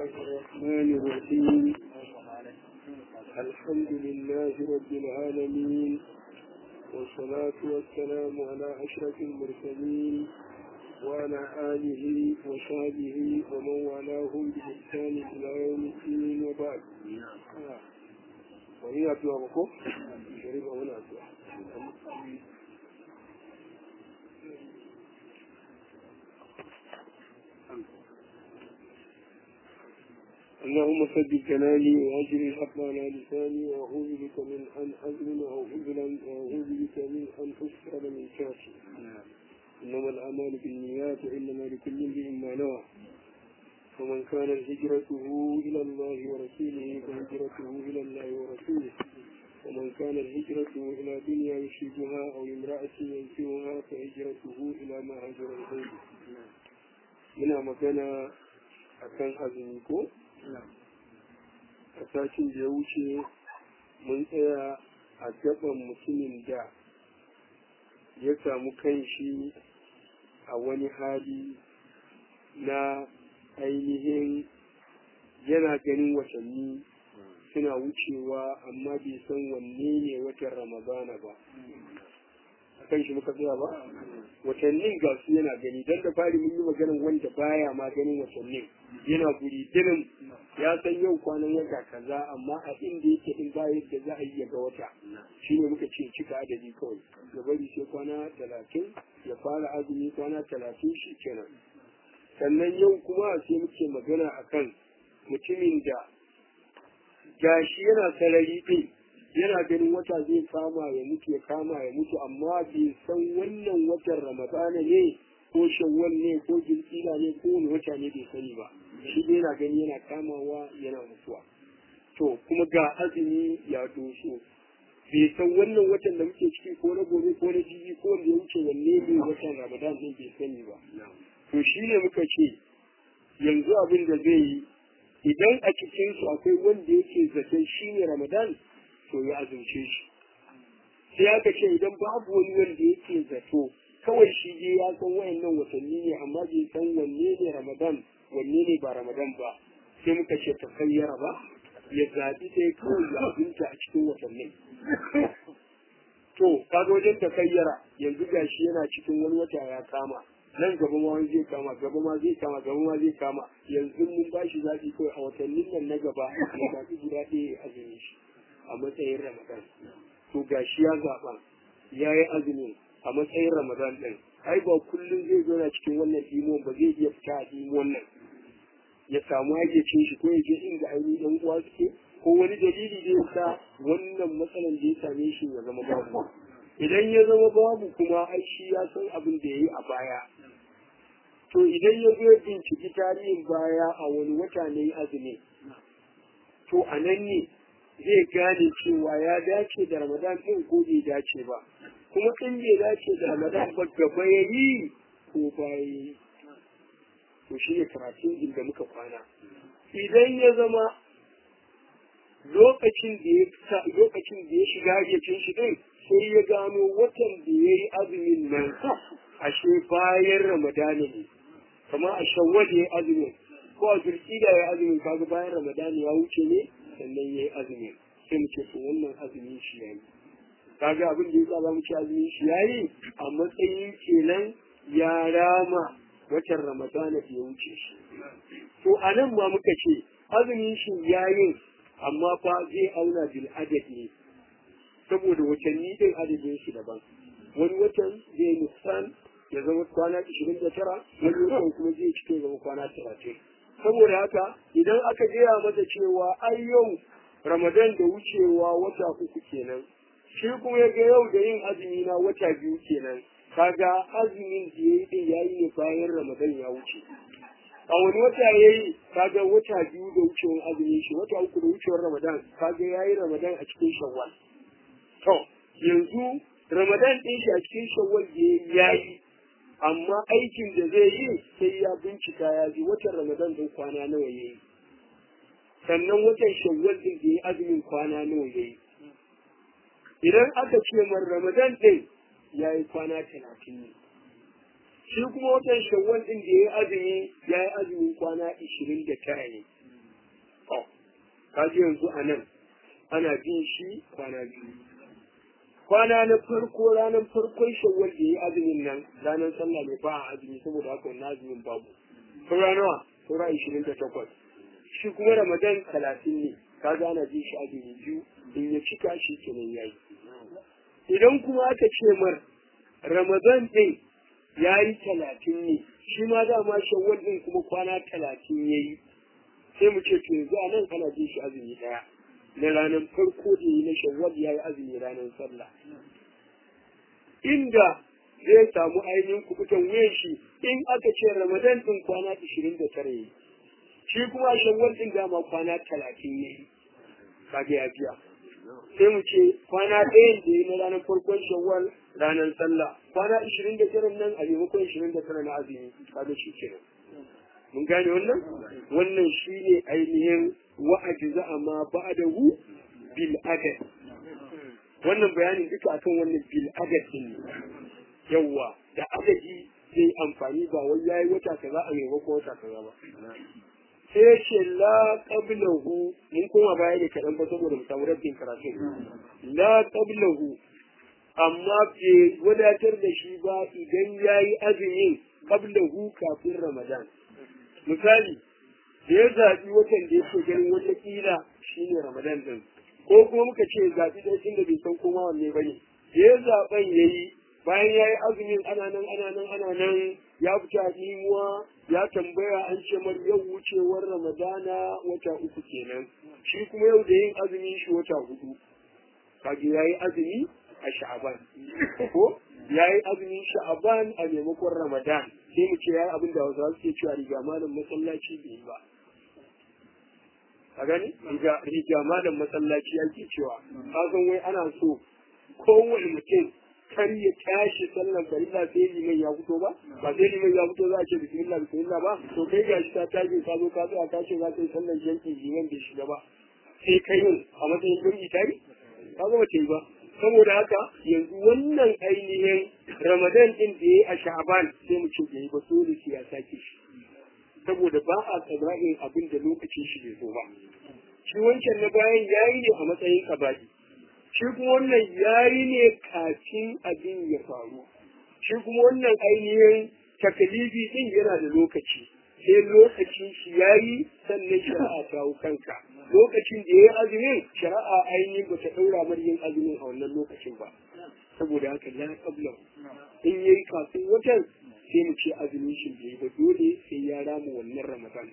الله الرحمن الرحيم الحمد لله رب العالمين والصلاة والسلام على أشرف المرسلين وعلى آله وصحبه ومن والاهم بإحسان إلى يوم الدين وبعد وهي أدعى بكم شريف أولا أدعى اللهم ثبت كلامي واجر الحق على لساني واعوذ بك من ان اظلم او اظلم واعوذ بك من ان اسال من شاكي انما الاعمال بالنيات وانما لكل امرئ ما نوى فمن كانت هجرته الى الله ورسوله فهجرته الى الله ورسوله ومن كانت هجرته الى دنيا يشركها او امراه ينكرها فهجرته الى ما هاجر اليه muna magana akan azumi ko a satin da ya wuce mun tsaya a gaban mutumin da ya samu kanshi a wani hali na ainihin yana ganin watanni suna wucewa amma bai san wanne ne watan ramadana ba a kan shi muka tsaya ba watannin ga su yana gani don da fari mun yi maganin wanda baya ma ganin watannin yana guri dinin ya san yau kwanan wata kaza amma a inda yake in ba yadda za a yi ga wata shi ne muka ce cika adadi kawai ya bari sai kwana talatin ya fara azumi kwana talatin shi kenan sannan yau kuma sai muke magana akan mutumin da gashi yana sarari ɗin yana ganin wata zai kama ya mutu ya kama ya mutu amma bai san wannan watan ramadana ne ko shawwal ne ko jirgina ne ko wani wata ne bai sani ba shi dai yana gani yana kamawa yana mutuwa to kuma ga azumi ya doso bai san wannan watan da muke ciki ko na gobe ko na jibi ko wanda ya wuce wanne ne watan ramadan din bai sani ba to shi ne muka ce yanzu abin da zai yi idan a cikinsu akwai wanda yake zaton shi ne ramadan to ya azumce shi sai aka ce idan babu wani wanda yake zato kawai shi je ya san wayannan watanni ne amma bai san wanne ne ramadan wanne ne ba ramadan ba sai muka ce ta kayyara ba ya zaɓi ɗaya kawai ya azumta a cikin watannin to kaga wajen ta kayyara yanzu gashi yana cikin wani wata ya kama nan gaba ma wani zai kama gaba ma zai kama gaba ma zai kama yanzu mun ba shi zaɓi kawai a watannin nan na gaba ya zaɓi guda ɗaya ya azumi shi a matsayin ramadan to gashi ya zaɓa ya yi azumi a matsayin ramadan ɗin ai ba kullum zai zo na cikin wannan imon ba zai iya fita a imon nan ya samu cin shi ko ya je inda ainihin ɗan uwa suke ko wani dalili da ya sa wannan matsalan da ya same shi ya zama babu idan ya zama babu kuma ai shi ya san abin da ya yi a baya to idan ya zo binciki tarihin baya a wani wata ne azumi to a nan ne zai gane cewa ya dace da ramadan ɗin ko bai dace ba kuma in bai dace da ramadan ba gaba ya yi ko baya yi to shi ne karatun inda muka kwana idan ya zama lokacin da ya lokacin da ya shiga yacin shi ɗin sai ya gano watan da ya yi azumin nan ashe bayan ramadana ne kamar a shawwal ya yi azumin ko a zulkida ya yi azumin kaga bayan ramadana ya wuce ne sannan ya yi azumi sai mu ce to wannan azumin shi ya yi kaga abin da ya sa mu ce azumin shi ya yi a matsayin kenan ya rama watan ramadana da ya wuce shi to a nan ma muka ce azumin shi ya yi amma fa zai auna bil adad ne saboda watanni din adadin shi daban wani watan zai nusan ya zama kwana 29 wani watan kuma zai cike zama kwana 30 saboda haka idan aka gaya masa cewa ai yau ramadan da wucewa wata uku kenan shi kuma ya ga yau da yin azumi na wata biyu kenan kaga azumin da ya yi din ya yi ne bayan ramadan ya wuce a wani wata ya yi kaga wata biyu da wucewar azumin shi wata uku da wucewar ramadan kaga ya yi ramadan a cikin shawwal to yanzu ramadan ɗin shi a cikin shawwal da ya yi amma aikin da zai yi sai ya bincika ya ji watan ramadan din kwana nawa ya yi sannan watan shawwal din da ya azumin kwana nawa ya yi idan aka ce man ramadan din ya yi kwana talatin ne shi kuma watan shawwal din da ya yi azumi ya yi azumin kwana ishirin da tara ne kaji yanzu a nan ana bin shi kwana biyu kwana na farko ranar farkon shawwal da yi azumin nan ranar sallah ne ba a azumi saboda haka wannan azumin babu saura nawa saura ishirin da takwas shi kuma ramadan talatin ne kaga ana bin shi azumi biyu in ya cika shi kenan yayi idan kuma aka ce mar ramadan din ya yi talatin ne shi ma dama shawwal din kuma kwana talatin ya yi sai mu ce to yanzu a nan ana bin shi azumi daya na ranar farko da yi na shawwal ya yi azumi ranar sallah inda zai samu ainihin kubutan wuyan shi in aka ce ramadan din kwana ishirin da tara yi shi kuma shawwal din dama kwana talatin ya yi kaga ya biya sai mu ce kwana ɗayan da yi na ranar farkon shawwal ranar sallah kwana ishirin da tara nan a maimakon ishirin da tara na azumi kaga shi kenan mun gane wannan wannan shi ne ainihin wa'adi za a ma ba'adahu bil adad wannan bayanin duka akan wannan bil adad din ne yawwa da adadi zai amfani ba wai yayi wata kaza a maimakon wata kaza ba sai ce la qablahu mun koma baya da kaɗan ba saboda mu samu rabbin karatu la qablahu amma bai wadatar da shi ba idan yayi azumin qablahu kafin ramadan misali da ya zaɓi watan da yake ganin wata ƙila shine ramadan din ko kuma muka ce zaɓi ɗaya inda bai san koma wanne ba ne da ya zaɓen ya yi bayan ya yi azumin ana nan ana nan ana nan ya fita imuwa ya tambaya an ce mar yau wucewar ramadana wata uku kenan shi kuma yau da yin azumin shi wata hudu kaga ya yi azumi a sha'aban ko ya yi azumin sha'aban a maimakon ramadan sai mu ce ya yi abin da wasu suke cewa riga malam masallaci bai yi ba a gani riga malam masallaci ake cewa kasan wai ana so kowane mutum kar ya tashi sallan farilla sai liman ya fito ba ba sai liman ya fito za a ce bismillah bismillah ba to kai gashi ta tashi ka zo ka tsaya ka ce za ka yi sallan janki liman bai shiga ba sai kai yin a matsayin jami'i tari ka zama ce ba saboda haka yanzu wannan ainihin ramadan din da ya yi a sha'aban sai mu ce bai ba dole sai ya sake shi saboda ba a tsabra'in abin da lokacin shi bai zo ba shi wancan na bayan yayi ne a matsayin kabari shi kuma wannan yayi ne kafin abin ya faru shi kuma wannan ainihin takalifi din yana da lokaci sai lokacin shi yayi sannan shari'a ta hau kanka lokacin da ya yi azumin shari'a ainihin ba ta ɗaura mar yin azumin a wannan lokacin ba saboda haka la qabla in yayi kafin watan sai mu ce azumin shi bai ba dole sai ya rama wannan ramadan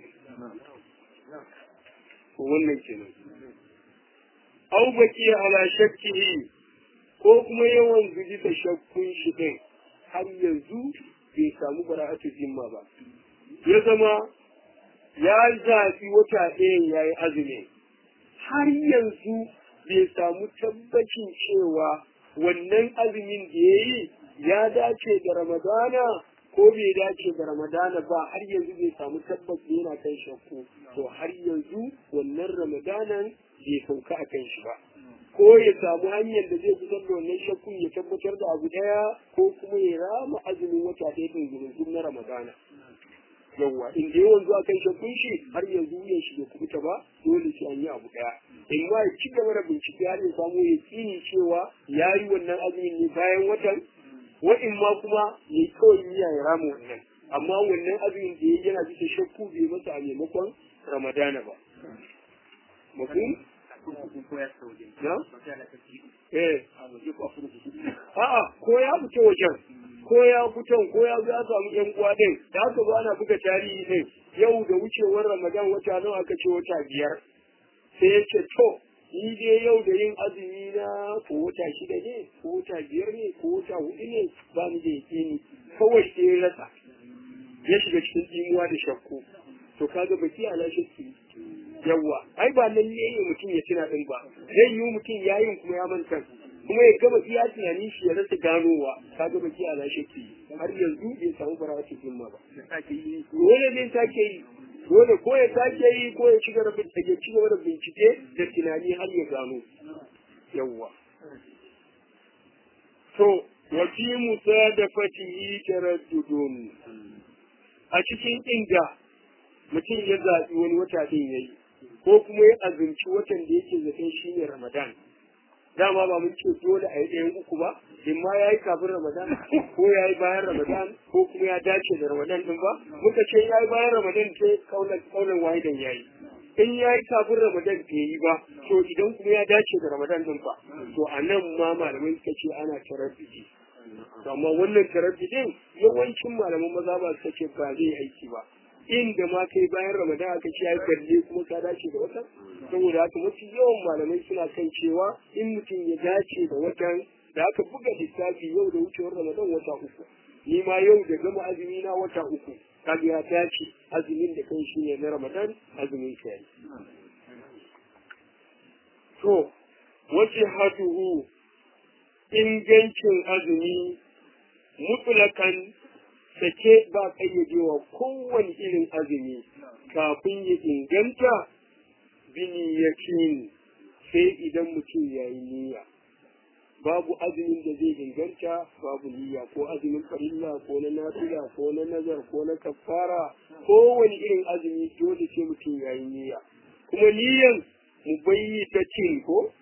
ko wannan kenan au baki ala shakkihi ko kuma yawan zuji da shakkun shi din har yanzu bai samu bara'atu zimma ba ya zama ya zafi wata ɗayan ya yi azumi har yanzu bai samu tabbacin cewa wannan azumin da ya yi ya dace da ramadana ko bai dace da ramadana ba har yanzu bai samu tabbaci yana kan shakku to har yanzu wannan ramadanan bai sauka a kan shi ba ko ya samu hanyar da zai fitar da wannan shakkun ya tabbatar da abu daya ko kuma ya rama azumin wata ɗaya ɗin na ramadana yawwa in da yawan zuwa kan shakkun shi har yanzu wuyan shi bai kubuta ba dole sai an yi abu daya in ma ya ci gaba da bincike har ya samu ya tsini cewa ya yi wannan azumin ne bayan watan wa'in ma kuma ya yi kawai niyya ya rama wannan amma wannan azumin da ya yana bisa shakku bai masa a maimakon ramadana ba mafi na? eh a'a ko ya fita wajen ko ya fitan ko ya zo ya samu yan uwa din da aka zo ana buga tarihi din yau da wucewar ramadan wata nawa aka ce wata biyar sai ya ce to ni dai yau da yin azumi na ko wata shida ne ko wata biyar ne ko wata hudu ne ba ni da yakini kawai sai ya rasa ya shiga cikin imuwa da shakku to kaga baki ala shakki yawa ai ba lalle ne mutum ya tuna din ba zai yi mutum yayin kuma ya manta kuma ya gama iya tunanin shi ya rasa ganowa kaga baki ala shakki har yanzu bai samu barawatu himma ba dole zai sake yi dole ko ya sake yi ko ya ci gaba da ya ci gaba da bincike da tunani har ya gano yawwa to wa fi musadafatihi taraddudun a cikin inda mutum ya zaɓi wani wata din yayi ko kuma ya azumci watan da yake zaton shi ne ramadan dama ba mun ce dole a yi ɗayan uku ba in ma ya yi kafin ramadan ko ya yi bayan ramadan ko kuma ya dace da ramadan din ba muka ce ya yi bayan ramadan ce kaunar wahidan ya yi in ya yi kafin ramadan bai yi ba to idan kuma ya dace da ramadan din ba to a nan ma malamai suka ce ana tarabbiji amma wannan tarabbijin yawancin malaman maza ba suka ce ba zai aiki ba inda ma kai bayan ramadan aka ce ya balle kuma ka dace da watan saboda haka mafi yawan malamai suna kan cewa in mutum ya dace da watan da aka buga lissafi yau da wucewar ramadan wata uku ni ma yau da gama azumi na wata uku kaga ya dace azumin da kan shi ne na ramadan azumin ka yi to wace hatuhu ingancin azumi mutlakan sake ba kayyadewa kowane irin azumi kafin ya inganta biniyakin sai idan mutum ya yi niyya babu azumin da zai inganta babu niyya ko azumin farilla ko na nafila ko na nazar ko na kafara kowane irin azumi dole sai mutum ya yi niyya kuma niyyan mu bayyi ta cin ko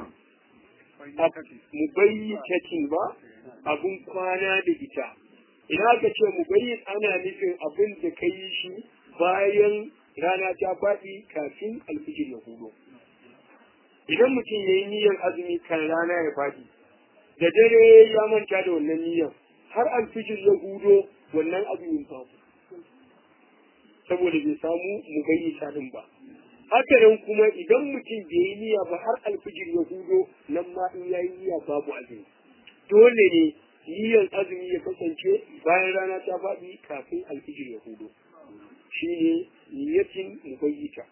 mu bayyi ta cin ba abun kwana da ita idan aka ce mu bayyi ana nufin abin da ka yi shi bayan rana ta faɗi kafin alfijir ya hudo idan mutum ya yi niyyar azumi kan rana ya faɗi da dare ya manta da wannan niyyar har alfijir ya hudo wannan azumin babu saboda bai samu mu gayyata din ba haka nan kuma idan mutum bai yi niyya ba har alfijir ya hudo nan ma in ya yi niyya babu azumi dole ne niyyar azumi ya kasance bayan rana ta faɗi kafin alfijir ya hudo shi ne niyyatin mubayyita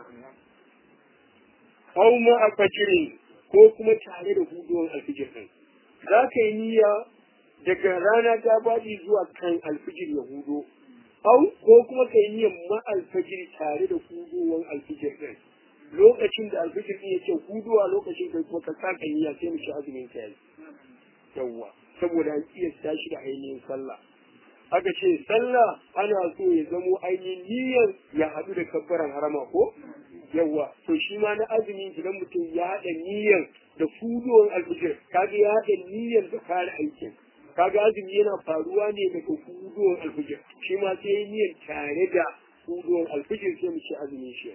aw ma a fajirin ko kuma tare da hudowar alfijir ɗin za ka yi niyya daga rana ta faɗi zuwa kan alfijir ya hudo au ko kuma ka yi niyyar ma alfijir tare da hudowar alfijir ɗin lokacin da alfijir ɗin yake hudowa lokacin da kuma ka saka niyya sai mu ci azumin ka yi yawwa saboda an iya tashi da ainihin sallah aka ce sallah ana so ya zamo ainihin niyyar ya haɗu da kabbaran harama ko yawwa to shi ma na azumi idan mutum ya haɗa niyyar da fudowar alfijir kaga ya haɗa niyyar da fara aikin kaga azumi yana faruwa ne daga fudowar alfijir shi ma sai niyyar tare da fudowar alfijir sai mu ci azumin shi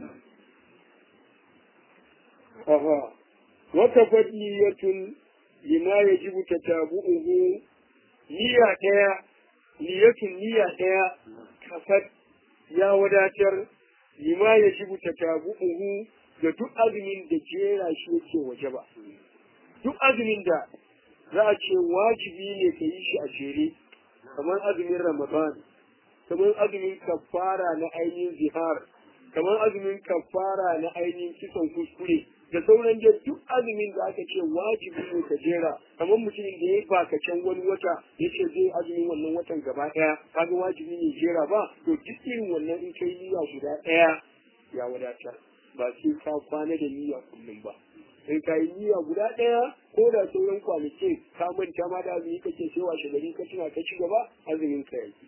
aha wata fadiyatun lima yajibu tatabu'uhu niyya ɗaya niyyatun niyya ɗaya kafat ya wadatar lima ya shigo ta tabu'uhu da duk azumin da jera shi yake waje ba duk azumin da za a ce wajibi ne ka yi shi a jere kamar azumin ramadan kamar azumin kafara na ainihin zihar kamar azumin kafara na ainihin kisan kuskure da sauran da duk azumin da aka ce wajibi ne ka jera kamar mutumin da ya baka can wani wata ya ce zai azumin wannan watan gaba ɗaya kaga wajibi ne jera ba to duk irin wannan in kai niyya guda ɗaya ya wadatar ba sai ka kwana da niyya kullum ba in ka yi niyya guda ɗaya ko da sauran kwanaki ka manta ma da azumi kake sai washe gari ka tuna ka ci gaba azumin ka yake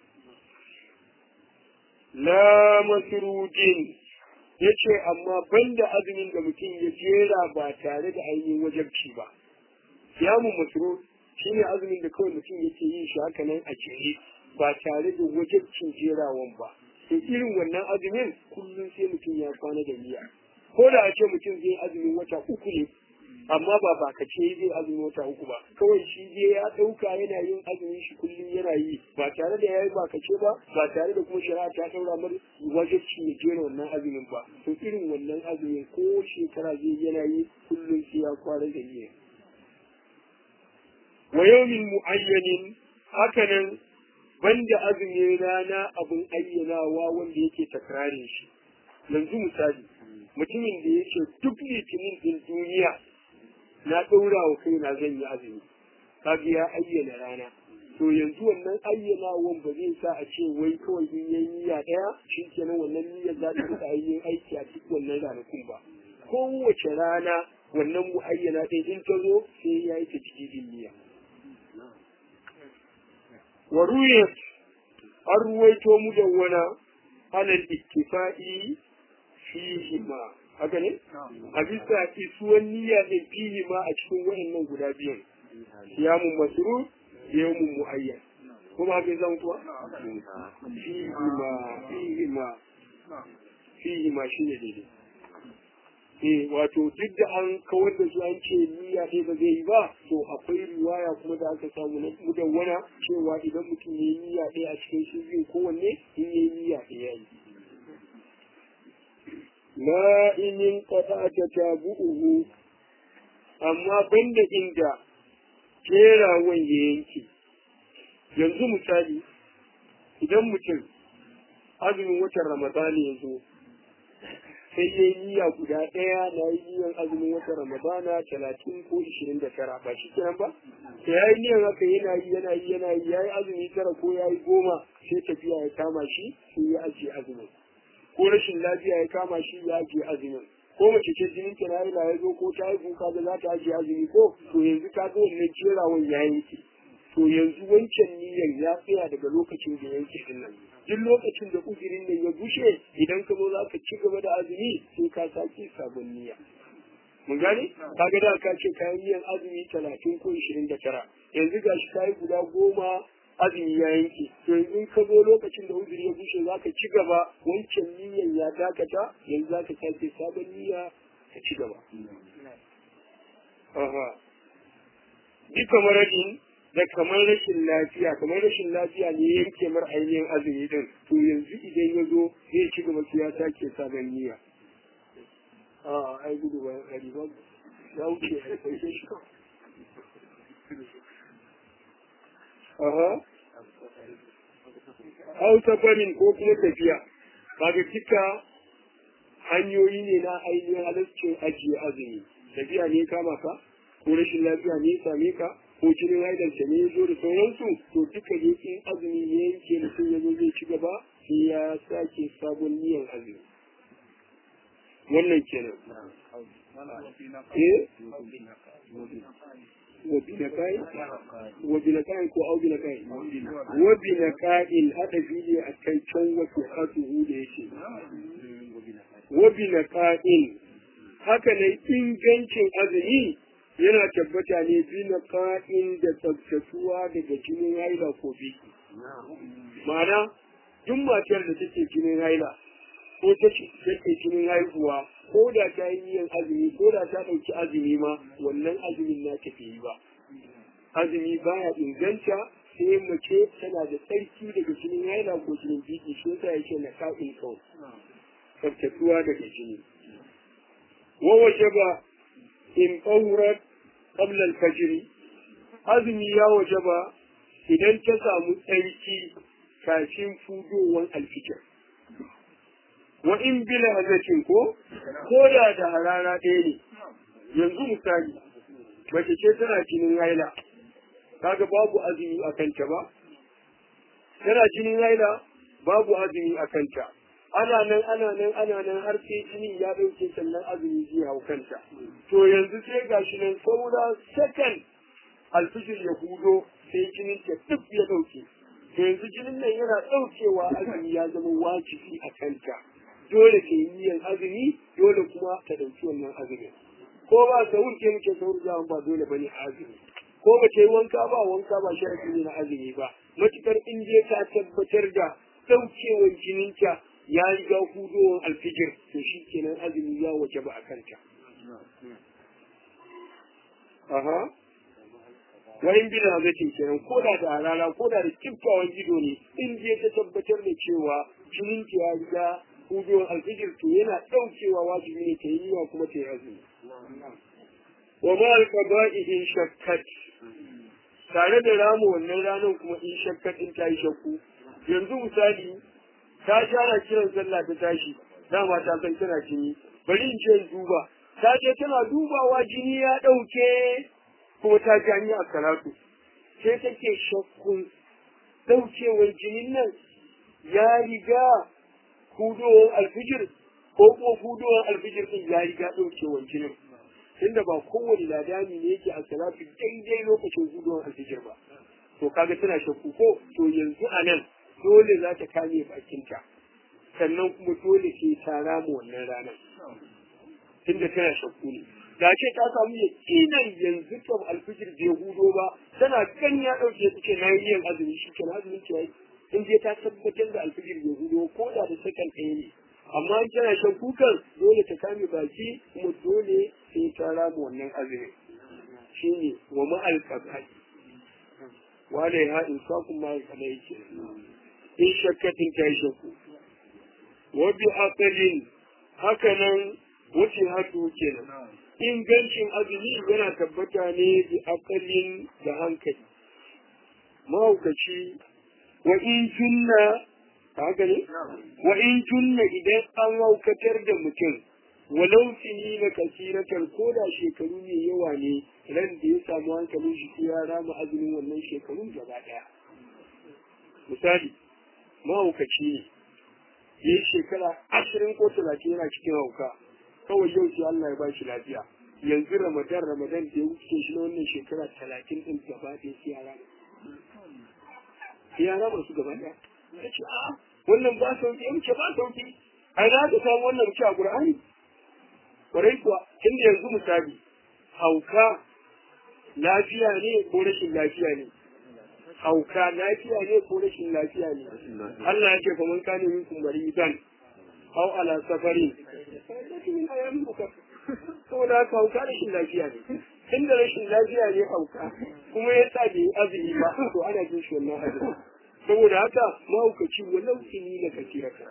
la masrudin ya ce amma banda azumin da mutum ya jera ba tare da ainihin wajabci ba siyamun masrud shine azumin da kawai mutum yake yin shi haka nan a jere ba tare da wajabcin jerawan ba to irin wannan azumin kullum sai mutum ya kwana da niyya ko da a ce mutum zai azumin wata uku ne amma ba ba ka ce zai azumin wata uku ba kawai shi je ya ɗauka yana yin azumin shi kullum yana yi ba tare da yayi ba ka ce ba ba tare da kuma shari'a ta ɗaura mar wajibci ya jera wannan azumin ba to irin wannan azumin ko shekara zai yana yi kullum sai ya kwana da niyya wa yawmin mu'ayyanin hakanan banda azumin rana abin ayyanawa wanda yake takrarin shi yanzu misali mutumin da yake duk litinin din duniya na ɗaura wa kaina zan yi azumi kaga ya ayyana rana to yanzu wannan ayyanawan ba zai sa a ce wai kawai in yayi niyya ɗaya shi kenan wannan niyyar za ta rika yin aiki a duk wannan ranakun ba kowace rana wannan mu ayyana ɗaya in ta zo sai ya yi ta cikin niyya wa an ruwaito mu da wana alal ittifa'i fihi ma haka ne a bisa isuwan niyya ne fihi ma a cikin wayannan guda biyan siyamun masru yawmun muayyan kuma haka zan kuwa fihi ma fihi ma fihi ma shine daidai eh wato duk da an kawar da su an ce niyya ɗaya ba zai yi ba to akwai riwaya kuma da aka samu na mudawwana cewa idan mutum ya yi niyya ɗaya a cikin su biyu kowanne in ya yi niyya ɗaya yi la inin qata ta tabu'uhu amma banda inda jerawan ya yanke yanzu misali idan mutum azumin watan ramadani ya zo sai ya yi niyya guda ɗaya na yi niyyan azumin watan ramadana talatin ko ishirin da tara ba shi kenan ba da ya yi niyyan haka yana yi yana yi yana yi ya yi azumi tara ko ya yi goma sai tafiya ya kama shi sai ya ajiye azumin ko rashin lafiya ya kama shi ya ajiye azumin ko mace ce jinin ta na ya zo ko ta haihu ka ga za ta ajiye azumi ko to yanzu ka ga wannan jerawan ya yanke to yanzu wancan niyyar ya tsaya daga lokacin da yanke din nan duk lokacin da uzurin nan ya bushe idan ka zo za ka ci gaba da azumi sai ka sake sabon niyya mun gane kaga da ka ce kayan niyyar azumi talatin ko ishirin da tara yanzu ga shi kayi guda goma azumi ya yanke to yanzu in ka zo lokacin da uzuri ya bushe za ka ci gaba wancan niyyar ya dakata yanzu za ka sake sabon niyya ka ci gaba. Aha. Duka maradin da kamar rashin lafiya kamar rashin lafiya ne yanke mar ainihin azumi din to yanzu idan ya zo zai ci gaba su ya sake sabon niyya a ai gudu ba ya ba ya wuce a kai shi aha au safarin ko kuma tafiya kaga cika hanyoyi ne na ainihin halaccin ajiye azumi tafiya ne kama ka ko rashin lafiya ne same ka ko jinin haidanta ne ya zo da sauransu to duka ne in azumi ya yanke mutum ya zo zai ci gaba sai ya sake sabon niyan azumi wannan kenan eh wabinakai wabinakai ko aubinakai wabinakain hada fili a kan can wasu hatuhu da yake wabinakain haka ne ingancin azumi yana tabbata ne bina ka'in da tsabtatuwa daga jinin haila ko biki. Ma'ana, duk matar da take jinin haila ko take jinin haihuwa ko da ta yi niyan azumi ko da ta ɗauki azumi ma wannan azumin na tafi yi ba. Azumi baya inganta sai mace tana da tsarki daga jinin haila ko jinin biki shi yasa yake na ka'in kawai. Tsabtatuwa daga jini. Wa waje ba in ƙaurar qabla al-fajr azumi ya wajaba idan ta samu tsarki kafin fudowar alfijir wa in bila hazatin ko ko da da harara ɗaya ne yanzu misali mace ce tana jinin haila kaga babu azumi a kanta ba tana jinin haila babu azumi a kanta ana nan ana nan ana nan har sai jinin ya ɗauke sannan azumi zai hau kanta to yanzu sai gashi nan saura sakan alfijir ya hudo sai jinin ta duk ya ɗauke to yanzu jinin nan yana ɗaukewa azumi ya zama wajibi a kanta dole ta yi niyyar azumi dole kuma ta ɗauki wannan azumi ko ba sahur ke muke sahur zaman ba dole bane a azumi ko ba ta yi wanka ba wanka ba shi ne na azumi ba matukar in je ta tabbatar da ɗaukewar jininta ya riga hudowar alfijir to shi kenan azumi ya waje ba a kanta. Aha. Wani bila zakin kenan ko da da rana ko da da kiftawan ido ne in je ta tabbatar da cewa jinin ya riga hudowar alfijir to yana ɗaukewa wajibi ne ta yi yiwa kuma ta yi azumi. Wa ma alqaba'ihin shakkat tare da ramu wannan ranar kuma in shakkat in ta yi shakku yanzu misali ta shara kiran sallah ta tashi dama ta san tana jini bari in ce duba ta je tana dubawa jini ya ɗauke kuma ta ji an yi a karatu sai take shakkun ɗaukewar jinin nan ya riga hudowar alfijir ko kuma hudowar alfijir ɗin ya riga ɗaukewar jinin tunda ba kowane ladani ne yake a salatu daidai lokacin hudowar alfijir ba to kaga tana shakku ko to yanzu a nan dole za ta kame bakinta sannan kuma dole sai ta rama wannan ranar tunda tana shakku ne da ce ta samu yakinan yanzu kam alfijir bai hudo ba tana kan ya ɗauke su ce na yi yin azumi shi ke azumi ce in je ta tabbatar da alfijir bai hudo ko da da sakan ɗaya ne amma in tana shan kukan dole ta kame baki kuma dole sai ta rama wannan azumi shi ne wa ma'al kabai wale ha in sa kuma ya kada yake in shakkatin ta yi shakku wa bi aqalin hakanan wuce hatu kenan ingancin azumi yana tabbata ne bi aqalin da hankali mahaukaci wa in junna haka ne wa in junna idan an haukatar da mutum walau fini na kasiratar ko da shekaru ne yawa ne ran da ya samu hankalin shi ya rama azumin wannan shekarun gaba daya misali mahaukaci ne ya yi shekara ashirin ko talatin yana cikin hauka kawai yau sai Allah ya ba shi lafiya yanzu ramadan ramadan da ya wuce shi na wannan shekara talatin din gaba ɗaya sai ya rama sai ya rama su gaba ɗaya ya ce a wannan ba sauki ya wuce ba sauki a ina ka samu wannan wuce a Qur'ani kwarai kuwa tunda yanzu misali hauka lafiya ne ko rashin lafiya ne hauka lafiya ne ko rashin lafiya ne Allah ya ce fa man kana minkum maridan aw ala safarin min ayamin ukhra saboda haka hauka rashin lafiya ne tunda rashin lafiya ne hauka kuma ya sa bai azumi ba to ana jin shi wannan azumi saboda haka mahaukaci wannan kini da kasiraka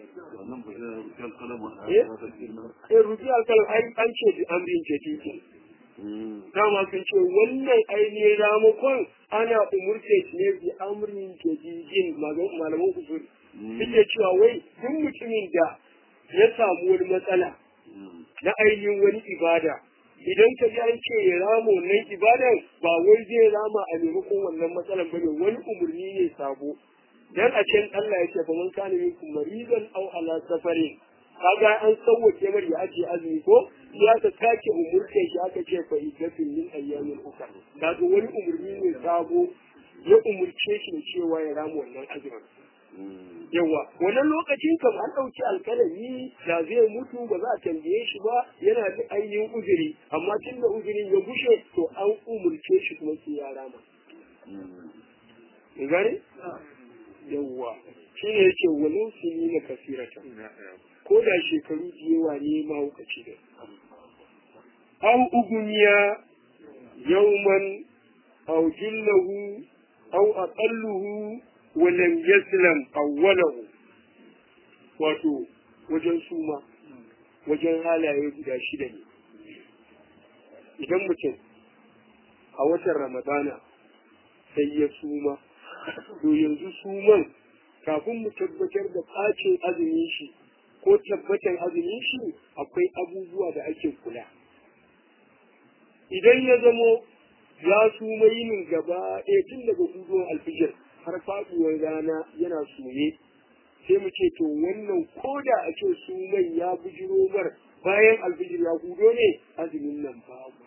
eh rubi alkalam ai an ce bi an bin ce dama sun ce wannan ainihin ramakon ana umurce shi ne bi amrin jadidin malaman usul suke cewa wai duk mutumin da ya samu wani matsala na ainihin wani ibada idan ka ji an ce ya rama wannan ibadan ba wai zai rama a maimakon wannan matsalan bane wani umurni ne sabo dan a can Allah ya ce fa man kana minkum maridan aw ala safarin kaga an sauwace mar ya ajiye azumi ko ya ka take umurce shi aka ce fa idatin min ayyamin uka kaga wani umurni ne sabo ya umurce shi cewa ya rama wannan azumin yawa wannan lokacin kam an ɗauki alkalami da zai mutu ba za a tambaye shi ba yana da ainihin uzuri amma tun da uzurin ya gushe to an umurce shi kuma sai ya rama gane yawa shi ne yake walau su yi na kasirata ko da shekaru da yawa ne mahaukaci da au uguniya yauman au jillahu au aqalluhu walam yaslam awwalahu wato wajen suma wajen halaye guda shida ne idan mutum a watan ramadana sai ya suma to yanzu suman kafin mu tabbatar da ɓacin azumin shi ko tabbatar azumin shi akwai abubuwa da ake kula idan ya zamo ya suma yinin gaba ɗaya tun daga gudun alfijir har faɗuwar rana yana sume sai mu ce to wannan koda a ce suman ya bujiro mar bayan alfijir ya hudo ne azumin nan babu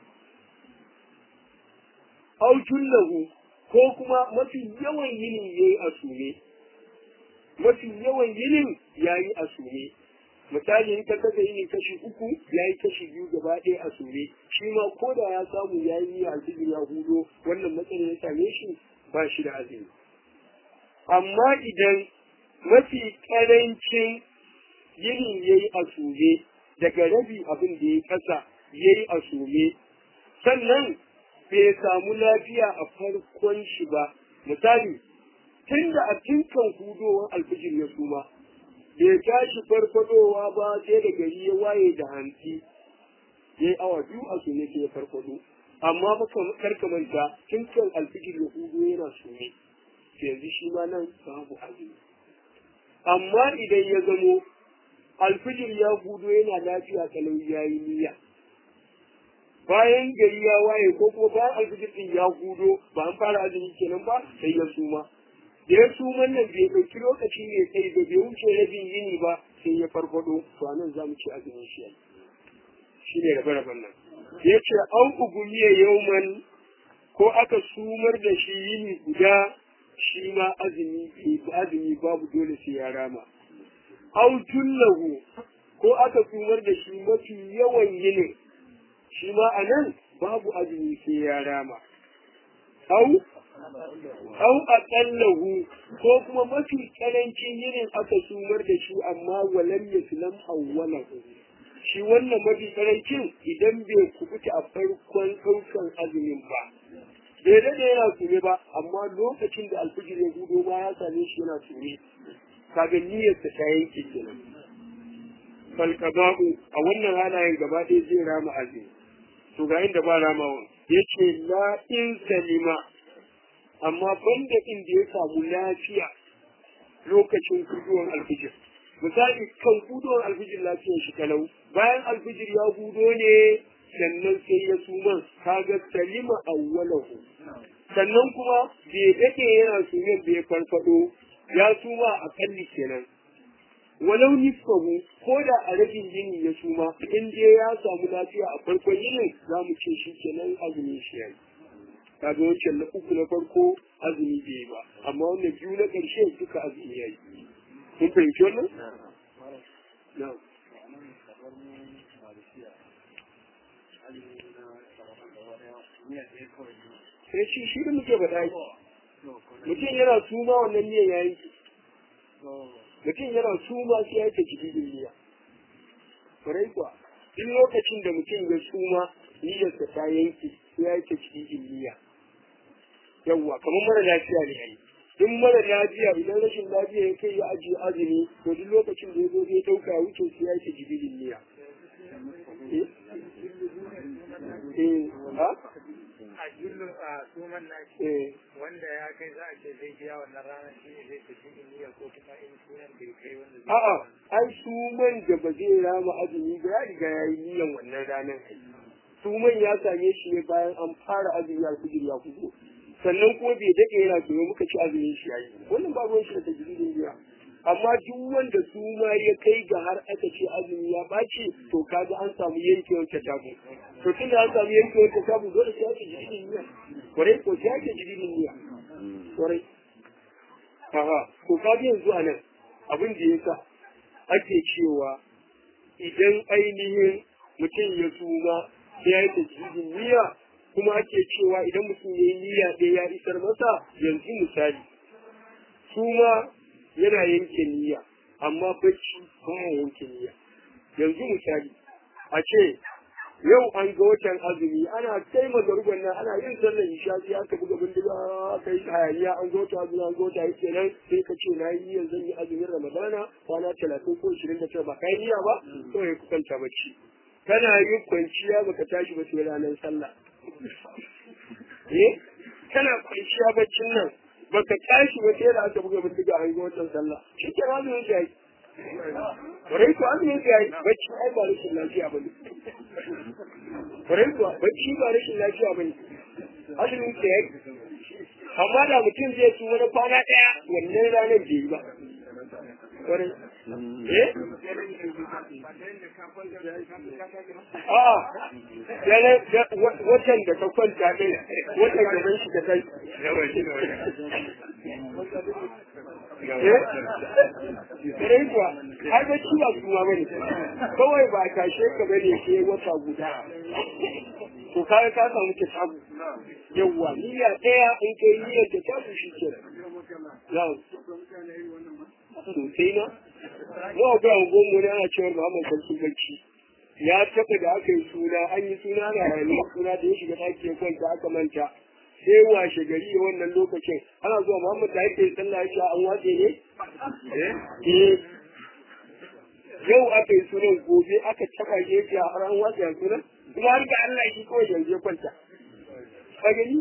autun lahu ko kuma mafi yawan yinin ya yi a sume mafi yawan yinin ya yi a sume misali in ka kasa yinin kashi uku ya yi kashi biyu gaba ɗaya a sume shi ma ko da ya samu ya yi alfijir ya hudo wannan matsayin ya same shi ba shi da azumi amma idan mafi ƙarancin yinin ya yi a sume daga rabi abin da ya kasa ya yi a sume sannan bai samu lafiya a farkon shi ba misali tun da a tinkan hudowar alfijir ya suma bai tashi farfadowa ba sai da gari ya waye da hantsi ya yi awa biyu a sume sai ya farfado amma baka karkamanta tinkan alfijir ya hudo yana sume yanzu shi ma nan babu azumi amma idan ya zamo alfijir ya gudo yana lafiya kalau ya yi niyya bayan gari ya waye ko kuma bayan alfijir din ya gudo ba an fara azumi kenan ba sai ya suma da ya suman nan bai ɗauki lokaci ne sai da bai wuce rabin yini ba sai ya farfado to anan za mu ci azumin shi shi ne rabe-raben nan ya ce an ugumiya yauman ko aka sumar da shi yini guda shi ma azumi azumi babu dole sai ya rama au jullahu ko aka sumar da shi mafi yawan yinin shi ma a nan babu azumi sai ya rama au au aqallahu ko kuma mafi karancin yinin aka sumar da shi amma walam yaslam awwalahu shi wannan mafi karancin idan bai kubuta a farkon ɗaukan azumin ba bai daɗe yana sume ba amma lokacin da alfijir ya gudo ma ya same shi yana sume kaga niyyarsa ta yanke kenan falqada'u a wannan halayen gaba ɗaya zai rama azumi to ga inda ba ramawa yace la in salima amma banda inda ya samu lafiya lokacin guduwan alfijir misali kan guduwan alfijir lafiyar shi kalau bayan alfijir ya gudo ne sannan sai ya suma kaga salima awwalahu sannan kuma bai dade yana sumen bai farfado ya suma a kalli kenan walau nisfahu ko da a rabin yini ya suma in dai ya samu lafiya a farkon yinin za mu ce shi kenan azumin shi yayi kaga wancan na uku na farko azumi bai yi ba amma wannan biyu na ƙarshe duka azumi yayi kun fahimci wannan na'am sai shi shi da muke faɗa yi mutum yana suma wannan miyan ya yanke mutum yana suma sai ya ce cikin niyya kwarai kuwa duk lokacin da mutum ya suma niyyarsa ta yanke sai ya ce cikin niyya yawwa kamar mara lafiya ne ai in mara lafiya idan rashin lafiya ya kai ya ajiye azumi to duk lokacin da ya zo zai dauka ya wuce sai ya ce cikin niyya eh ha a jullun a suman nashi eh wanda ya kai za a ce zai biya wannan ranar shi ne zai tafi indiya ko kuma in sunan bai kai wanda zai a'a ai suman da ba zai rama azumi ba ya riga ya yi niyan wannan ranar suman ya same shi ne bayan an fara azumi ya kujir ya kuzo sannan kuma bai daɗe yana so muka ci azumin shi yayi wannan ba ruwan shi da tajridin biya amma duk wanda suma ya kai ga har aka ce azumi ya ɓaci to kaga an samu yankewar tabu to tun da an samu yankewar tabu dole sai ake jiridin niyya kwarai ko sai ake jiridin niyya kwarai aha ko kaga yanzu a nan abin da ya sa ake cewa idan ainihin mutum ya suma sai ya yi tajridin niyya kuma ake cewa idan mutum ya yi niyya ɗaya ya isar masa yanzu misali suma yana yanke niyya amma bacci baya yanke niyya yanzu misali a ce yau an ga watan azumi ana kai mazaruban nan ana yin sallar isha sai aka buga bindiga aka yi hayaniya an ga wata azumi an ga wata yake nan sai ka ce na yi niyyar zan yi azumin ramadana kwana talatin ko ishirin da tara ba ka yi niyya ba to ya kwanta bacci kana yin kwanciya baka tashi ba sai ranar sallah eh kana kwanciya baccin nan baka tashi ba sai da aka buga bindiga an ga watan sallah shi ke azumin shi ai Kwarai kuwa azumin shi ai bacci ai ba rashin lafiya bane Kwarai kuwa bacci ba rashin lafiya bane azumin shi ai amma da mutum zai ci wani kwana ɗaya wannan ranar bai yi ba Kwarai eh a watan da ka kwanta ɗin watan gaban shi ka kai Kare kuwa, har da ciwa kuma bane, kawai ba a tashe ka bane sai wata guda. To kaga ka samu ta samu. Yawwa, niyya ɗaya in kai niyyar ta samu shi ke. Yau. Sosai na? Mu akwai angon mu ne ana cewa Muhammad Sarki Bacci. Ya taɓa da aka yi suna, an yi suna na rayuwa suna da ya shiga ɗaki ya kwanta aka manta. sai washe gari a wannan lokacin ana zuwa Muhammad da yake sallah ya ce an watse ne? Eh. Yau aka yi sunan gobe aka taba gefe a har an watse a sunan kuma har ga Allah shi kawai yanzu ya kwanta. Ka gani?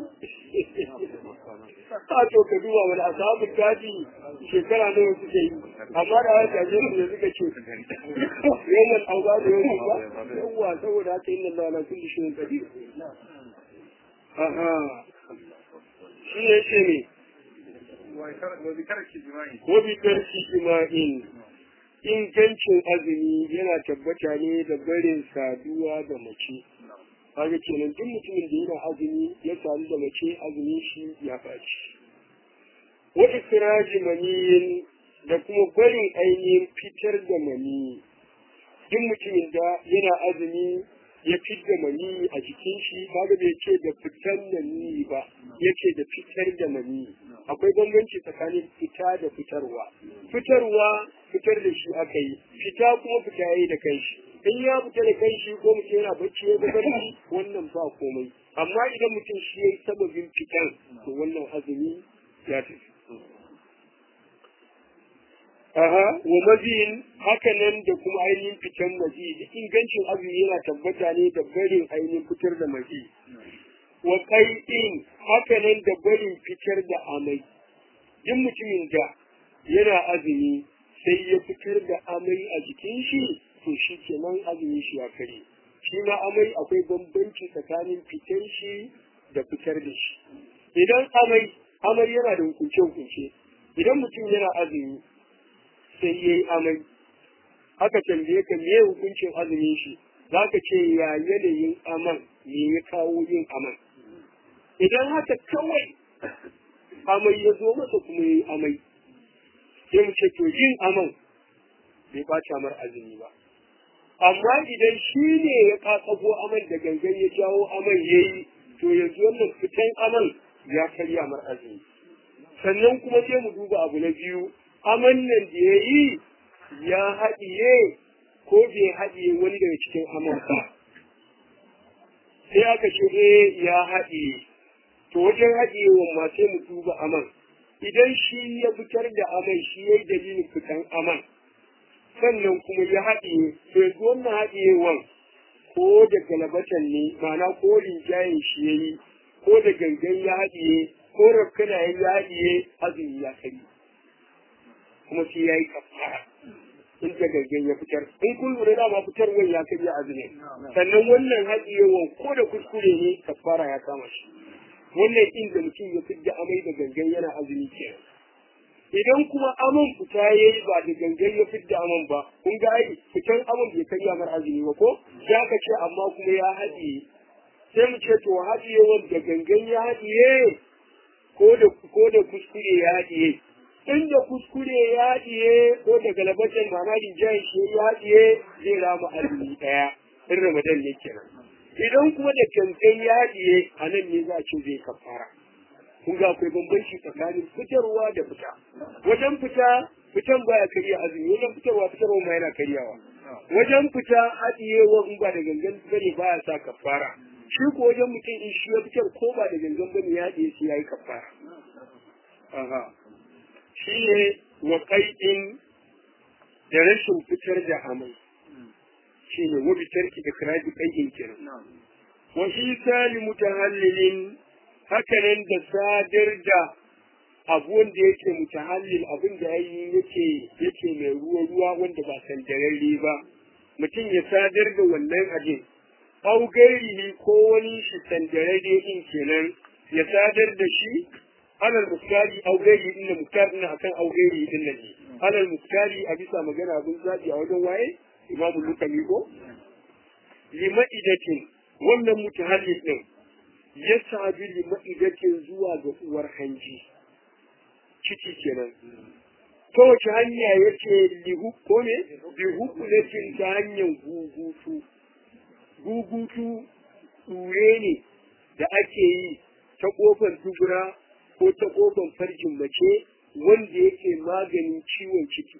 A to ka duba wani asabu gadi shekara nawa suke yi amma da haka je su ne suka ce yawan auga da yawan ba yawa saboda haka inna Allah la kulli shay'in qadir. Aha. shi ne ce ne ko bi tarki jima'in ingancin azumi yana tabbata ne da barin saduwa da mace kaga kenan duk mutumin da yana azumi ya sadu da mace azumi shi ya faci wa ikraji maniyin da kuma barin ainihin fitar da mani duk mutumin da yana azumi ya fitar mani a jikin shi kaga bai ce da fitar mani ba ya ce da fitar da mani akwai bambanci tsakanin fita da fitarwa fitarwa fitar da shi aka yi fita kuma fita ya yi da kanshi in ya fita da kanshi ko mutum yana bacci ya barci wannan ba komai amma idan mutum shi ya yi sababin fitan to wannan azumi ya tafi Aha, wa maziyin hakanan da kuma ainihin fitan mazi duk ingancin azumi yana tabbata ne da barin ainihin fitar da mazi. Wa kai'in hakanan da barin fitar da amai. Duk mutumin da yana azumi sai ya fitar da amai a jikin shi to shi kenan azumi shi ya kare. Shi ma amai akwai bambanci tsakanin fitar shi da fitar da shi. Idan amai, amai yana da hukunce-hukunce. Idan mutum yana azumi sai ya yi amai aka tambaye ka me hukuncin azumin shi za ka ce ya yanayin aman me ya kawo yin aman idan haka kawai amai ya zo masa kuma ya yi amai sai mu ce to yin aman bai ɓata mar azumi ba amma idan shi ne ya kakabo aman da gangan ya jawo aman ya yi to yanzu wannan fitan aman ya karya mar azumi sannan kuma sai mu duba abu na biyu aman nan da ya yi ya haɗiye ko bai haɗiye wani daga cikin aman ba. Sai aka ce eh ya haɗiye, to wajen haɗiyewan ma sai mu duba aman. Idan shi ya fitar da aman shi ya yi dalilin fitan aman, sannan kuma ya haɗiye, to yanzu wannan haɗiyewan ko da galabatan ne, ma'ana ko rinjayen shi ya yi, ko da gangan ya haɗiye, ko rafkana ya haɗiye, azumi ya kari. kuma sai ya yi kafara in ta gangan ya fitar in kun lura dama fitarwan ya karya azumi sannan wannan haɗiyewan ko da kuskure ne kafara ya kama shi wannan inda mutum ya fidda amai da gangan yana azumi kenan idan kuma aman fita ya yi ba da gangan ya fidda aman ba kun ga ai fitan aman bai karya mar azumi ba ko za ka ce amma kuma ya haɗiye sai mu ce to haɗiyewan da gangan ya haɗiye ko da ko da kuskure ya haɗiye inda kuskure ya haɗiye ko da galabatan ma'ana rinjayen shi ya haɗiye zai rama azumi ɗaya in ramadan ne kenan idan kuma da kankan ya haɗiye a nan ne za a ce zai kafara kun ga akwai bambanci tsakanin fitarwa da fita wajen fita fitan baya karya azumi wajen fitarwa fitarwa ma yana karyawa wajen fita haɗiyewa in ba da gangan bane baya sa kafara shi ko wajen mutum in shi ya fitar ko ba da gangan bane ya haɗiye shi ya yi kafara shi ne wa ƙai'in da rashin fitar da amai shi ne wa fitar ki da kiraji ƙai'in kenan wa shi sali mutahallilin hakanan da sadar da abu wanda yake mutahallil abin da yayi yake yake mai ruwa ruwa wanda ba sandararre ba mutum ya sadar da wannan abin au gairihi ko wani shi sandararre din kenan ya sadar da shi alal muktari au gairi inda muktar ina akan au gairi din nan ne alal muktari a bisa magana abin zabi a wajen waye imamu lukami ko lima'idatin wannan mutahallil din ya sabi lima'idatin zuwa ga uwar hanji ciki kenan ta wace hanya ya ce lihu ko ne lihukunatin ta hanyar gugutu gugutu tsure ne da ake yi ta kofar dubura ko ta kofar farjin mace wanda yake maganin ciwon ciki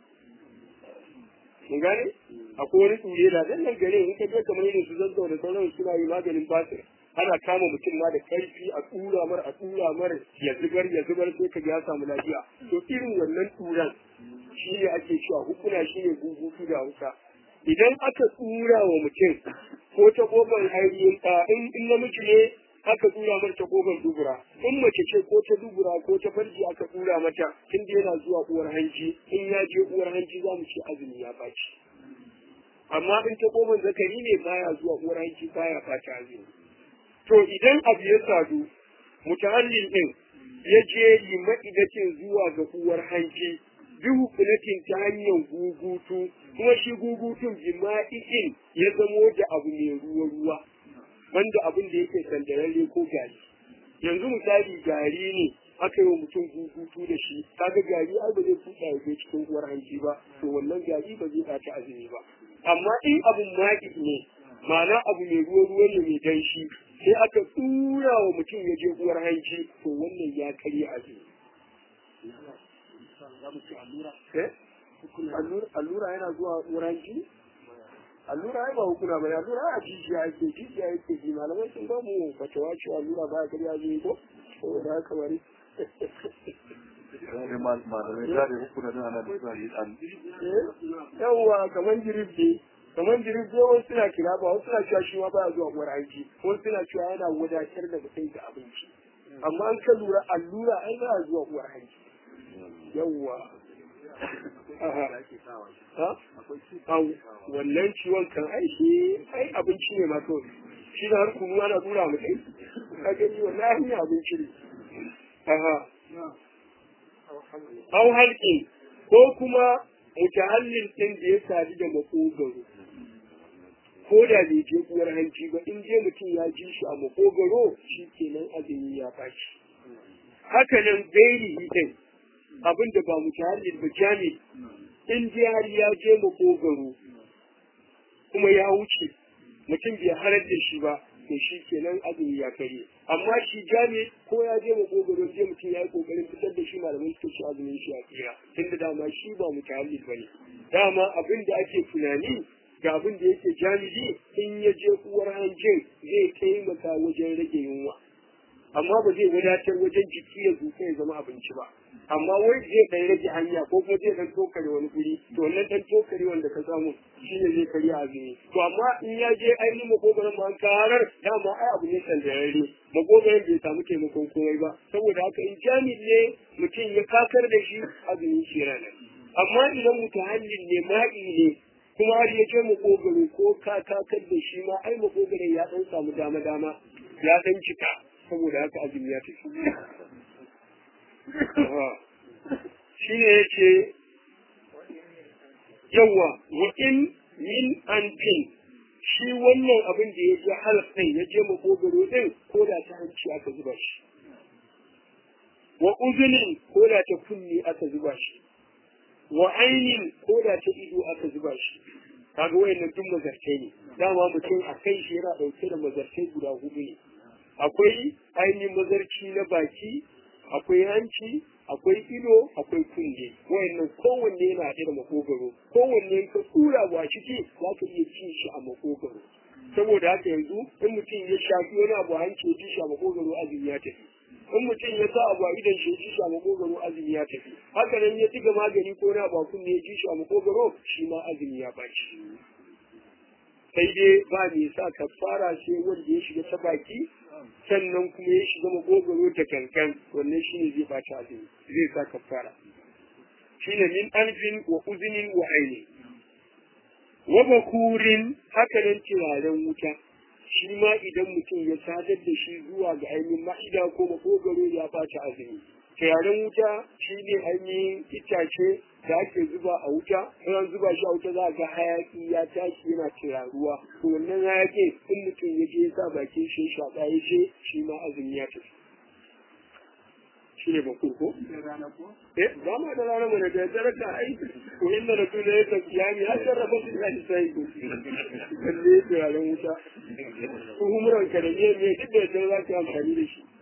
mun gane akwai wani tsure da zan nan gare in ka je kamar irin su zazzau da sauran suna yi maganin basir ana kama mutum ma da karfi a tura mar a tura mar ya zubar ya zubar sai ka ya samu lafiya to irin wannan turan shi ne ake cewa hukuna shi ne gugutu da hausa idan aka tsura wa mutum ko ta kofar ainihin in in namiji ne aka tsura mar ta kofar dubura in mace ce ko ta dubura ko ta farji aka tsura mata tun da yana zuwa uwar hanji in ya je uwar hanji za mu ce azumi ya baci amma in ta kofar zakari ne baya zuwa uwar hanji baya baci azumi to idan abu ya sadu mutahallil din ya je lima'idatin zuwa ga uwar hanji bi hukunatin ta hanyar gugutu kuma shi gugutun jima'in ya zamo da abu mai ruwa ruwa wanda abin da yake sandararre ko gari yanzu misali gari ne aka yi wa mutum hutu da shi kaga gari ai ba zai tuka ya je cikin uwar hanji ba to wannan gari ba zai ɓaci azumi ba amma in abun maƙi ne ma'ana abu mai ruwa ruwa ne mai danshi sai aka tura wa mutum ya je uwar hanji to wannan ya karya azumi allura yana zuwa uwar hanji allura ai ba hukuna bane allura a jijiya yake jijiya yake ji malamai sun ba mu fatawa cewa allura ba karya azumi ko saboda haka bari malamai da hukuna da ana da an yawwa kamar jirif ne kamar jirif ne wasu suna kira ba wasu suna cewa shi ma baya zuwa uwar aiki wasu suna cewa yana wadatar da mutum da abinci amma an ka lura allura ai baya zuwa uwar aiki yawwa wannan ciwon kan ai shi ai abinci ne ma kawai shi da har kunu ana tura mutum ka gani wannan hanyar abinci ne aha au halƙin ko kuma mutahallin ɗin da ya sadu da makogaro ko da bai je uwar hanci ba in je mutum ya ji shi a makogaro shi kenan azumi ya fashi haka nan gairi ɗin abin da ba mutahallin ba jami in je har ya je makogaro kuma ya wuce mutum bai halar da shi ba to shi kenan azumi ya kare amma shi jami ko ya je makogaro je mutum ya yi kokarin fitar da shi malamai suka ci azumin shi a tsira tunda dama shi ba mutahallil ba ne dama abin da ake tunani ga abin da yake jami'i in ya je uwar hanjin zai taimaka wajen rage yunwa amma ba zai wadatar wajen jiki ya zuka ya zama abinci ba amma wai zai dan rage hanya ko kuma zai dan tokare wani guri to wannan dan tokare wanda ka samu shine zai karya azumi to amma in ya je ainihin makogaron ma karar dama ai abu ne sandararre makogaron bai samu taimakon komai ba saboda haka in jami'i ne mutum ya kakar da shi azumin shi yana nan amma idan mutahallin ne ma'i ne kuma har ya je makogaro ko ka kakar da shi ma ai makogaron ya dan samu dama dama ya dan cika saboda haka azumi ya tafi shi ne ya ce yawa wa in min an fin shi wannan abin da ya je halkai ya je makogaro din ko da ta hanci aka zuba shi wa uzunin ko da ta kunni aka zuba shi wa ainin ko da ta ido aka zuba shi kaga wayannan duk mazartai ne dama mutum a kai shi yana dauke da mazartai guda hudu ne akwai ainihin mazarci na baki akwai hanci akwai ido akwai kunne wayannan kowanne yana haɗe da makogaro kowanne ka tura ba ciki za ka iya cin shi a makogaro saboda haka yanzu in mutum ya shafi wani abu hanci ya ci shi a makogaro azumi ya tafi in mutum ya sa abu a idan shi ya ci shi a makogaro azumi ya tafi haka nan ya diga magani ko na ba kunne ya ci shi a makogaro shi ma azumi ya baci sai dai ba mai sa kafara sai wanda ya shiga ta baki sannan kuma ya shiga magogaro da kankan wannan shi ne zai bata azumi zai sa kafara shi ne min alfin wa uzinin wa aini wa bakurin haka nan turaren wuta shi ma idan mutum ya sadar da shi zuwa ga ainihin ma'ida ko makogaro ya bata azumi turaren wuta shi ne ainihin itace da ake zuba a wuta in an zuba shi a wuta za a ga hayaki ya tashi yana turaruwa to wannan hayaki in mutum ya je ya sa bakin shi shaƙa ya ce shi ma azumi ya tafi shi ne bakur ko? Eh, ba ma da rana mana da dare ka ai ko inda da tuna ya tafi ya mi har sarrafa su ya isa yi ko kalle turaren wuta ko humuran ka da ne me duk da yadda za ka amfani da shi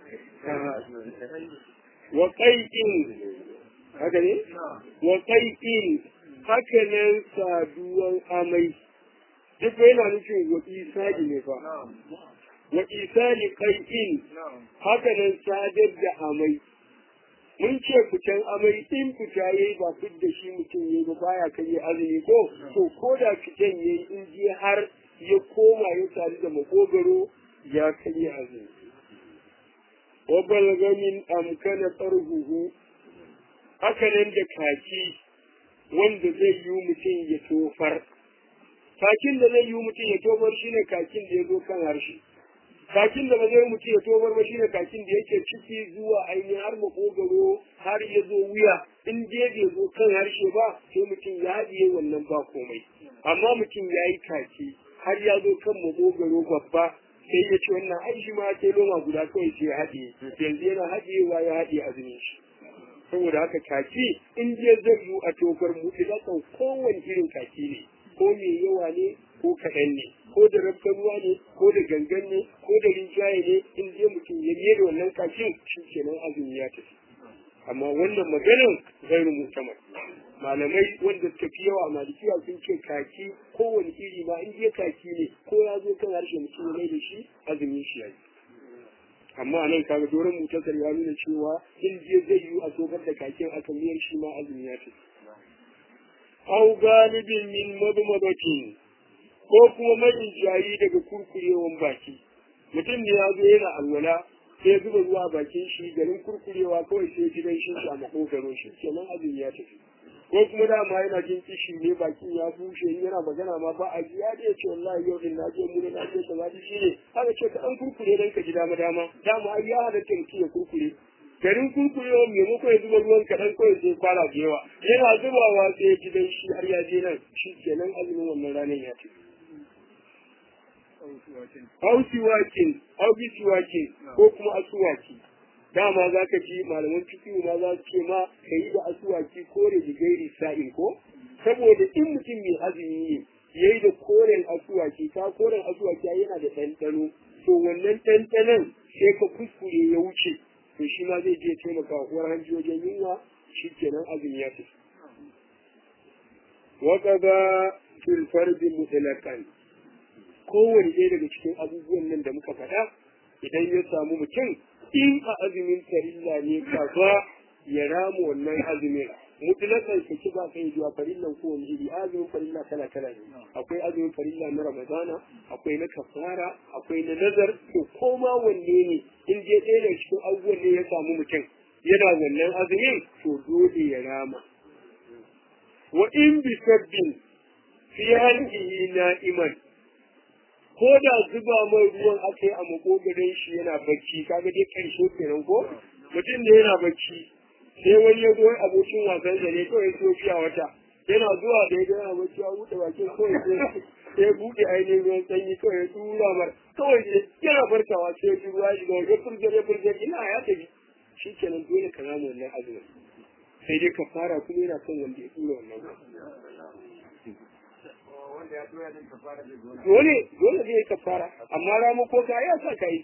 wa qai'in haka ne wa qai'in haka nan saduwan amai duk yana nufin wa isali ne fa wa isali qai'in haka nan sadar da amai mun ce fitan amai in fita yayi ba fit da shi mutum yayi ba baya kai azumi ko to ko da fitan yayi in je har ya koma ya sadu da makogaro ya kai azumi wa balga min amkana tarhuhu haka nan da kaki wanda zai yi mutum ya tofar kakin da zai yi mutum ya tofar shine kakin da ya zo kan harshe kakin da ba zai mutum ya tofar ba shine kakin da yake ciki zuwa ainihin har makogaro har ya zo wuya in je bai zo kan harshe ba sai mutum ya haɗiye wannan ba komai amma mutum ya yi kaki har ya zo kan makogaro babba sai ya ce wannan ai shi ma sai loma guda kawai sai ya haɗe yanzu yana haɗewa ya haɗe azumin shi saboda haka kaki in je zai yi a tofar mu idan kowane irin kaki ne ko mai yawa ne ko kaɗan ne ko da rabkan ruwa ne ko da gangan ne ko da rinjaye ne in je mutum ya biye da wannan kakin shi kenan azumi ya tafi amma wannan maganin gairu mutamar malamai wanda suka fi yawa a malikiya sun ce kaki kowane iri ma in je kaki ne ko ya zo kan harshe mutum ya da shi azumin shi ya yi amma nan kaga doron mutasar ya nuna cewa in je zai yi a tsobar da kakin aka miyar shi ma azumi ya tafi au galibin min madmadatin ko kuma mai jayi daga kurkurewan baki mutum ne ya zo yana alwala sai ya zuba ruwa bakin shi garin kurkurewa kawai sai gidan shi a makogaro shi kenan azumi ya tafi ko kuma dama yana jin kishi ne bakin ya bushe yana magana ma ba a ya da ce wallahi yau din na je mu na je kaza shi ne haka ce ka dan kurkure dan ka ji dama dama dama ai ya halatta mutum ya kurkure garin kurkurewa maimako ya zuba ruwan kaɗan kawai sai kwana da yawa yana zubawa sai ya ji dan shi har ya je nan shi kenan azumin wannan ranar ya tafi au siwakin au bisiwakin ko kuma asuwaki dama za ka ji malaman fikihu ma za su ce ma ka yi da asuwaki kore da gairi sa'in ko saboda in mutum mai azumi ne ya yi da koren asuwaki ka koren asuwaki yana da ɗanɗano to wannan ɗanɗanon sai ka kuskure ya wuce to shi ma zai je taimaka wa uwar hanji wajen yunwa shi kenan azumi ya tafi وقضى في الفرد مطلقا kowane ɗaya daga cikin abubuwan nan da muka faɗa idan ya samu mutum in a azumin farilla ne kafa ya rama wannan azumin mutlakan ka ci ba kai zuwa farillan ko wani iri azumin farilla kala kala ne akwai azumin farilla na ramadana akwai na kafara akwai na nazar to koma wanne ne in je ɗaya daga cikin abubuwan ne ya samu mutum yana wannan azumin to dole ya rama wa in bi sabbin fi halqihi na'iman ko da zuba mai ruwan aka yi a makogarin shi yana bacci kaga dai karshe kenan ko mutum da yana bacci sai wani ya goyi abokin wasan da ne kawai so fiya wata yana zuwa da ya yana bacci a buɗe bakin kawai sai sai buɗe ainihin ruwan sanyi kawai ya tura mar kawai sai yana farkawa sai ya ji ruwa shiga ya furgar ya furgar ina ya tafi shi kenan dole ka zama wannan azumin sai dai ka fara kuma yana kan wanda ya tura wannan dole dole zai ka fara amma ramu ko ka ya sa ka yi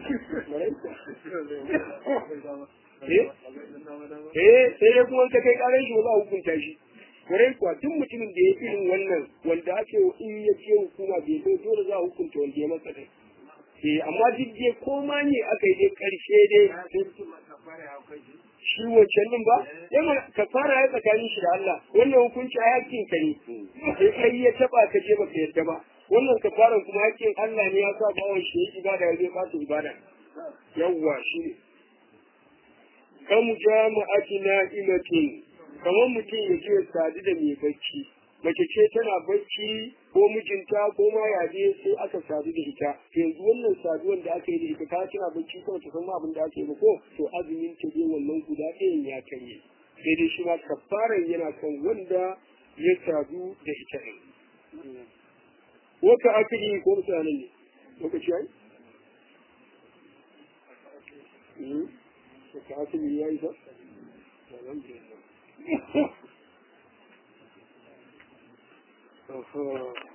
eh sai dai kuma ka kai karan shi ba za a hukunta shi kwarai kuwa duk mutumin da ya irin wannan wanda ake in ya ce hukuma bai zo dole za a hukunta wanda ya masa dai eh amma duk dai ko ma ne aka yi dai karshe dai shi wancan din ba yana ka fara ya tsakanin shi da Allah wannan hukunci a yakin ka ne sai kai ya taba ka je baka yadda ba wannan ka fara kuma yakin Allah ne ya sa bawon shi ya ibada ya zai fata ibada yawwa shi ne kam jama'ati na'imatin kamar mutum ya je sadu da mai bacci mace ce tana bacci ko mijinta ko ma yaje sai aka sadu da ita yanzu wannan saduwan da aka yi da ita ta tana bacci kawai ta san abin da aka yi ba ko to azumin ta dai wannan guda ɗayan ya karye sai dai shi ma kafaran yana kan wanda ya sadu da ita ɗin wata aka yi ko mutanen ne lokaci ai wata aka yi ya yi ba alhamdulillah